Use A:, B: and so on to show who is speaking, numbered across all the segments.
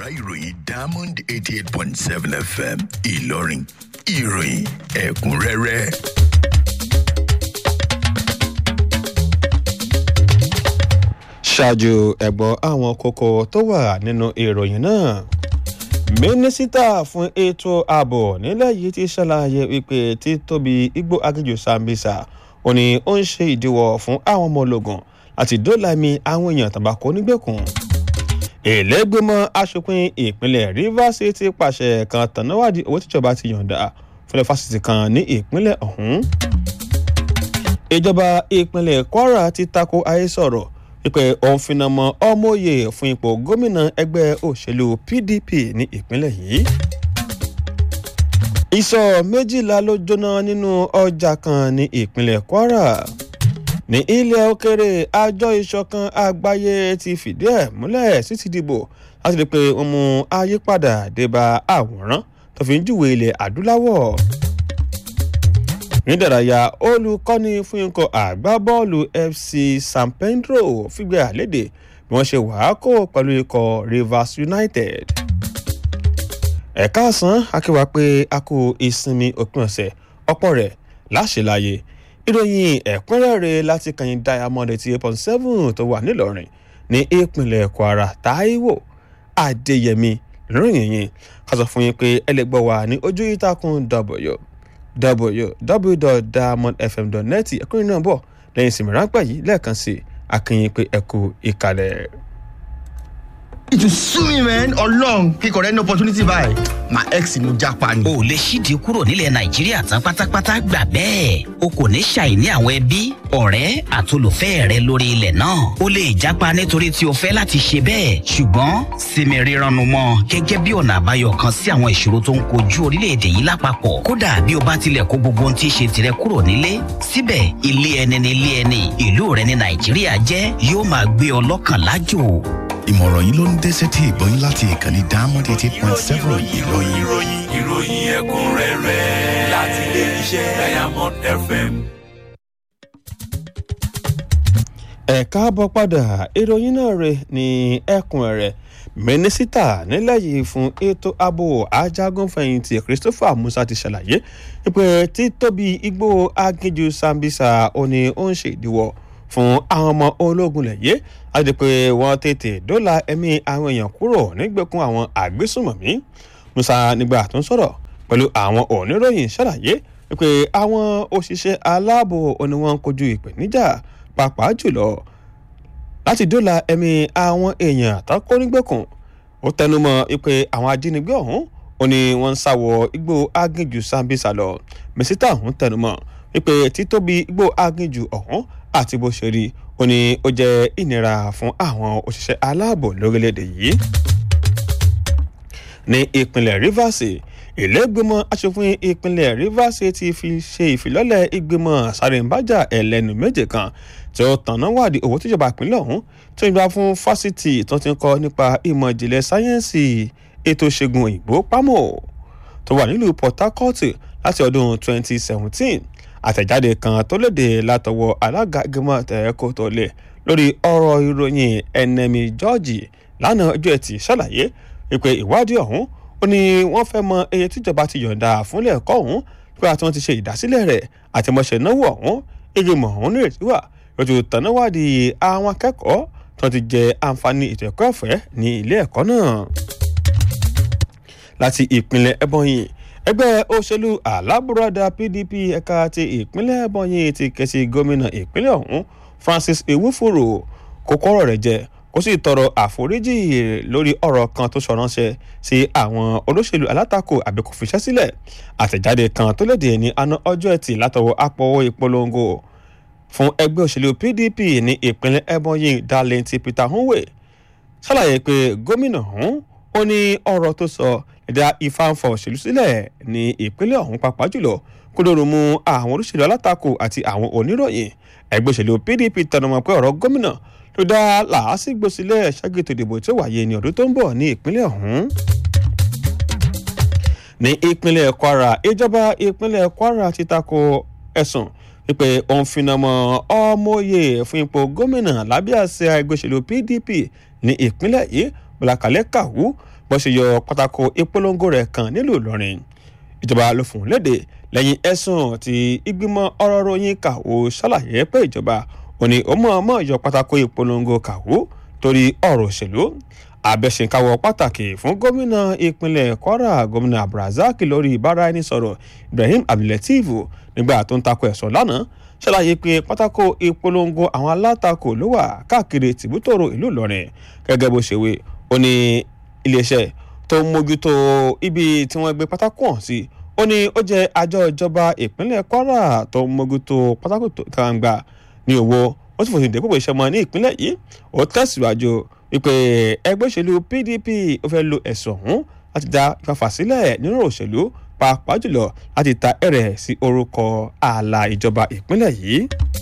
A: ìròyìn diamond eighty eight point seven fm ìlọrin ìròyìn ẹ̀kúnrẹ́rẹ́.
B: ṣáájú ẹ̀gbọ́n àwọn kókó tó wà nínú ìròyìn náà mínísítà fún ètò ààbò nílẹ̀ yìí ti ṣàlàyé wípé títóbi igbó aginjù sambisa ó ní ó ń ṣe ìdíwọ́ fún àwọn ọmọ ológun láti dóòlà ẹ̀mí àwọn èèyàn tàbákò nígbèkùn ìlẹ́gbẹ̀mọ́ asòfin ìpínlẹ̀ rivers ti pàṣẹ kan tànáwádìí owó tíjọba ti yọ̀ǹda fúnlẹ̀ fásitì kan ní ìpínlẹ̀ ọ̀hún ìjọba ìpínlẹ̀ kwara ti tako àhesọ̀rọ̀ wípé òun finá mọ ọmọye fún ipò gómìnà ẹgbẹ́ òṣèlú pdp ní ìpínlẹ̀ yìí. ìsọ̀ méjìlá ló jóná nínú ọjà kan ní ìpínlẹ̀ kwara. ní ilẹ̀ òkèrè àjọ ìṣọ̀kan àgbáyé ti fìdí ẹ̀ múlẹ̀ sí ti dìbò láti rí i pé wọ́n mú àyípadà débà àwòrán tó fi ń júwe ilẹ̀ adúláwọ̀ nídàráyà olùkọ́ni fún ikọ̀ àgbábọ́ọ̀lù fc san pedro fìgbé àlédè bí wọ́n ṣe wàá kó pẹ̀lú ikọ̀ rivers united. ẹ̀ka àsán akéwà pé a kó ìsinmi òpin ọ̀sẹ̀ ọ̀pọ̀ rẹ̀ láṣẹláyé ìròyìn ẹ̀kúnrẹ́rẹ́ láti kàyìn diamond eighty eight point seven tó wà nílọrin ní ìpínlẹ̀ kwara taiwo adéyẹmí ìròyìn yìí ká sọ fún yín pé ẹlẹgbọ́ wa ní ojú ìtàkùn w www.diamondfm.net ẹkùnrin náà bọ̀ lẹ́yìn ìsinmi ráńpẹ́ yìí lẹ́ẹ̀kan sí akínyìn pé ẹ kú ìkàlẹ̀.
C: it will sue me man ọlọrun kíkọ rẹ ní opportunity báyìí my ex ni mo japa ni.
D: o lè ṣíde kúrò nílẹ̀ nàìjíríà tán pátápátá gbà bẹ́ẹ̀ o kò ní ṣàìní àwọn ẹbí ọ̀rẹ́ àtolùfẹ́ rẹ lórí ilẹ̀ náà o lè japa nítorí tí o fẹ́ láti ṣe bẹ́ẹ̀ ṣùgbọ́n sinmi rírannu mọ́ gẹ́gẹ́ bí ọ̀nà àbáyọ kan sí àwọn ìṣòro tó ń kojú orílẹ̀-èdè yìí lápapọ̀ kódà bí o bá tilẹ̀ kó gbogbo ohun tí í ṣe tirẹ̀ kúrò nílé síbẹ̀ ilé ẹni ní ilé ẹni ìlú rẹ ní nàìjíríà jẹ́ yóò máa gbé ọ lọ́kàn lájò
A: ìmọ̀ràn yìí ló ń dé sétí ìgbọ́yìn láti ìkànnì diamond eighty eight point seven ìlọrin.
E: ìròyìn ìròyìn ẹ̀kúnrẹ́rẹ́ láti ilé iṣẹ́ diamond fm.
B: ẹ káàbọ̀ padà ìròyìn náà rè ní ẹkùn rẹ̀ mínísítà nílẹ̀ yìí fún ètò ààbò ajagunfẹ̀yìntì christopher musa ti ṣàlàyé pé títóbi igbó aginjù sambisa ó ní ó ń ṣèdíwọ́ fún àwọn ọmọ ológun lẹ̀yẹ́ láti pé wọ́n tètè dóòlà ẹ̀mí àwọn èèyàn kúrò nígbèkùn àwọn àgbésùmọ̀mí musa nígbà tó ń sọ̀rọ̀ pẹ̀lú àwọn oníròyìn ṣàlàyé pé àwọn òṣìṣẹ́ aláàbò ni wọ́n ń kojú ìpèníjà pàápàá jùlọ láti dóòlà ẹ̀mí àwọn èèyàn àtàkó nígbèkùn ó tẹnumọ́ pé àwọn ajínigbé ọ̀hún ó ní wọ́n ń sáwọ igbó aginjù sambisa lọ mísítà ọ̀hún tẹnumọ́ wípé títóbi igbó aginjù ọ̀hún àti bó ṣe rí ó ní ó jẹ́ ìnira fún àwọn òṣìṣẹ́ aláàbò lórílẹ̀‐èdè yìí. ní ìpínlẹ̀ rivers ìlẹ́gbẹ̀mọ́ aṣòfin ìpínlẹ̀ rivers ti fi ṣe ìfilọ́lẹ̀ ìgbìmọ̀ sàrèǹbájà ẹlẹ́nu méje kan tí ó tànná wádìí owó tíjọba ìpínlẹ̀ ọ̀hún tó ń gbà fún fásitì tó ti ń kọ́ nípa ìmọ̀ ìjìnlẹ̀ sáyẹ́ǹsì ètò ìṣègùn òyìnbó pámò tó wà nílùú port harcourt láti ọdún 2017 àtẹ̀jáde kan tó léde látọwọ́ alága ìgbìmọ̀ tẹ̀ẹ́kọ́ tó lẹ̀ lórí ọ̀rọ̀ ìròyìn ẹnẹ́mi george lánàá ọjọ́ ẹtì ṣàlàyé wípé ìwádìí ọ̀hún ó ní wọ́n fẹ́ mọ iye tíjọba ti yọ̀ǹda fúnlẹ̀ ẹ̀kọ́ ọ̀hún pé àti wọ́n ti ṣe ìdásílẹ̀ rẹ̀ àti mọ̀ṣẹ̀ náwó ọ̀hún ìgbìmọ̀ ọ̀hún nírètí wà lójú tànáwádìí àwọn akẹ́kọ̀ọ́ tó ti jẹ àǹfààní ètò ẹ̀kọ́ ọ̀fẹ́ ní ilé ẹ̀kọ́ náà láti ìpínlẹ̀ ẹbọnyìn ẹgbẹ́ òṣèlú alábùradà pdp ẹ̀ka ti ìpínlẹ̀ ẹbọnyìn ti kẹsí gómìnà ìpínlẹ̀ ọ̀hún francis ewúfòrò kó kọ́rọ̀ rẹ̀ jẹ kó sì tọrọ àforíjì lórí ọ̀rọ̀ kan tó sọ̀ránṣẹ́ sí àwọn olóṣèlú alátakò àbí kò fiṣẹ́ sílẹ̀ àtẹ̀jáde kan tó léde ní àná ọjọ́ ẹtì látọwọ́ apọ̀wọ́ ìpolongo fún ẹgbẹ́ òṣèlú pdp ní ìpínlẹ̀ ẹbọnyìn darlene peter hunwe ṣàlàyé pé gómìnà ọ̀hún ó ní ọ̀rọ̀ tó sọ ẹ̀dá ìfàǹfà òṣèlú sílẹ̀ ní ìpínlẹ̀ ọ̀hún pàápàá jùlọ kó lóru mú àwọn olóṣèlú alátakò àti àwọn oníròyìn ẹgbẹ́ òṣèlú pdp tẹnumọ́ pé ọ̀rọ̀ gómìnà ló dá làásìgbò sílẹ̀ ṣàgètò ìdìbò tí ó wáyé ní ọdún tó ń bọ̀ ní ìpínlẹ̀ ọ̀hún. ní ìpínlẹ̀ kwara ìjọba ìpínlẹ̀ kwara ti tako ẹ̀sùn wípé òun finá mọ́ ọmọye fún ipò gómìnà lábẹ́ àṣẹ ẹgbẹ́ òṣèlú pdp ní ìpínlẹ̀ yìí bùlákàlẹ́ kàwú bó ṣe yọ pátákó ìpolongo rẹ̀ kan nílùú ìlọrin ìjọba ló fún un léde lẹ́yìn ẹ̀sùn tí ìgbìmọ̀ ọ̀rọ̀ ròyìn kàwó ṣàlàyé pé ìjọba ò ní ó mọ̀ọ́mọ̀ yọ pátákó ìpolongo kàwó torí ọ̀rọ̀ òṣèlú abẹ́sẹ̀káwọ́ pàtàkì fún gómìnà ìpínlẹ̀ kwara gómìnà abdulrasaq lórí ìbáraẹnisọ̀rọ̀ ibrahim abdulateef nígbà tó ń takò ẹ̀sọ́ lánàá ṣàlàyé pé pátákó ìpolongo àwọn alátakò ló wà káàkiri tìbútòrò ìlú ìlọrin gẹ́gẹ́ bó ṣe wé ó ní iléeṣẹ́ tó ń mójútó ibi tí wọ́n gbé pátákó hàn sí ó ní ó jẹ́ àjọ ìjọba ìpínlẹ̀ kwara tó ń mójútó pátákó kàǹgbà ní owó ó sì fòsì dépò ìṣẹ́ mọ́ ní ìpínlẹ̀ yìí ó tẹ̀síwájú wípé ẹgbẹ́ òṣèlú pdp ó fẹ́ lo ẹ̀sùn ọ̀hún láti dá ìfàfà sílẹ̀ nínú òṣèlú pàápàá jùlọ láti ta ẹ̀rẹ̀ sí orúkọ ààlà ìjọba ìpínlẹ̀ yìí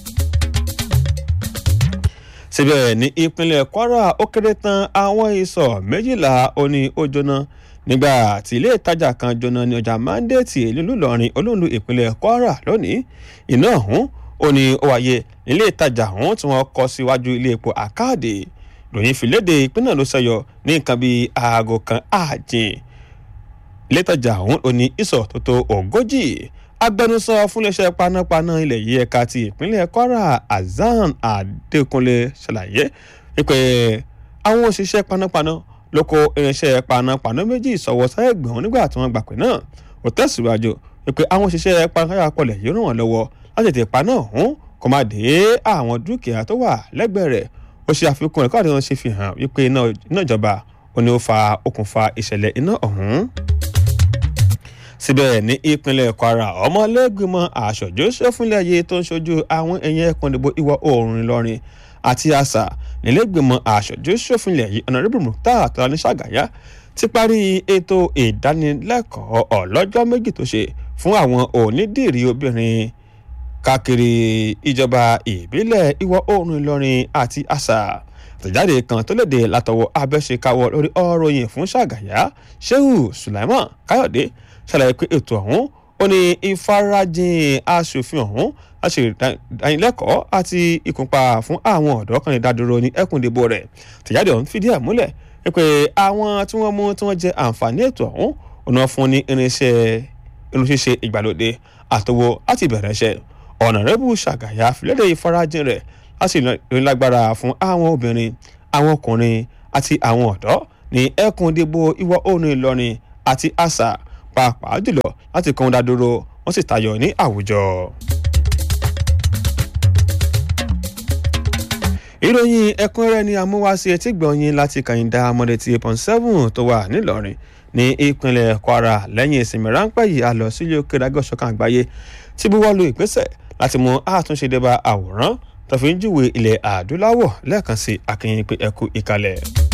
B: síbẹ̀ ní ìpínlẹ̀ kwara ó kéré tán àwọn ìsọ̀ méjìlá ó ní ó jóná nígbà tí ilé ìtajà kan jóná ní ọjà mandate nílùú ìlọrin olóńdó ìpínlẹ̀ kwara lónìí iná ọ̀hún ó ní ó wáyé ilé ìtajà ọ̀hún tí wọ́n kọ́ síwájú ilé epo àkáàdé ìròyìn fìlédè ìpínlẹ̀ ló ṣẹyọ ní nǹkan bíi aago kan ààjìn ilé ìtajà ọ̀hún ó ní ìsọ̀ tó tó ogójì agbẹnusọ fúnléeṣẹ́ panápaná ilẹ̀ yìí ẹ̀ka ti ìpínlẹ̀ kwara azan adékúnlé ṣàlàyé wípé àwọn òṣìṣẹ́ panápaná ló kó irinṣẹ́ panápaná méjì sọ̀wọ́ sáyẹ̀gbọ̀n nígbà tí wọ́n gbà pé náà ó tẹ̀síwájú wípé àwọn òṣìṣẹ́ panápaná pọ̀lẹ̀ yìí ràn wọ́n lọ́wọ́ láti tètè paná ọ̀hún kó má dé àwọn dúkìá tó wà lẹ́gbẹ̀ẹ́ rẹ̀ ó ṣe àfikún ẹ̀kọ́ àti wọn ṣe fi hàn wípé iná ìjọba ó ní ó fa okùnfà ìṣẹ̀lẹ̀ iná ọ̀hún síbẹ̀ ní ìpínlẹ̀ kwara ọmọlẹ́gbìmọ̀ àṣọjú sẹ́fúnlẹ̀ ayé tó ń ṣojú àwọn ẹ̀yìn ẹ̀kún ìdìbò ìwọ̀ oòrùn ìlọrin àti àṣà nílẹ̀gbìmọ̀ àṣọjú sẹ́fúnlẹ̀ ayé ọ̀nàrẹ́bù mùtá tọ́lání ṣàgàyà ti parí ètò ìdánilẹ́kọ̀ọ́ ọlọ́jọ́ méjì tó ṣe fún àwọn onídìrí obìnrin káàkiri ìjọba ìbílẹ̀ ìwọ̀ oòrùn ìlọrin àti àṣà àtẹ̀jáde kan tó léde látọwọ́ abẹ́ṣekáwọ́ lórí ọ̀rọ̀ yìí fún ṣàgàyà shehu sulaiman káyọ̀dé ṣàlàyé pé ètò ọ̀hún ó ní ìfarajìn aṣòfin ọ̀hún láti ìdánilẹ́kọ̀ọ́ àti ìkúnpa fún àwọn ọ̀dọ́ kan ìdádúró ní ẹkùn ìdìbò rẹ̀ tẹ̀jáde ọ̀hún fìdí ẹ̀ múlẹ̀ pé àwọn tí wọ́n mú tí wọ́n jẹ àǹfààní ètò ọ̀hún ọ̀nà fún ní irinṣẹ́ irunṣíṣe ìgbàlódé àtọwọ́ láti bẹ̀rẹ̀ iṣẹ́ ọ̀nàrẹ́bù ṣàgàyà fìlédè ìfarajìn rẹ̀ láti ìrìnlágbára fún àwọn obìnrin àwọn ọkùnrin àti àwọn ọ̀dọ́ ní ẹkùn ìdìbò ìwọ̀ oòrùn ìlọrin àti àṣà pàápàá jùlọ láti kàn dá dúró wọ́n sì tayọ ní àwùjọ. ìròyìn ẹ̀kúnrẹ́rẹ́ ni amúwáṣe etí gbọ̀nyin láti kàyìndà mọ́dẹ̀tì eight seven tó wà nílọrin ní ìpínlẹ̀ kwara lẹ́yìn ìsinmi ráńpẹ́ yìí a lọ sílé òkè dágọ́sọ̀kan àgbáyé tí buwọ́ lu ìgbésẹ̀ láti mú àtúnṣe débà àwòrán tó fi ń júwe ilẹ̀ adúláwọ̀ lẹ́ẹ̀kan sí akínyìn pé ẹkú ìkàlẹ̀.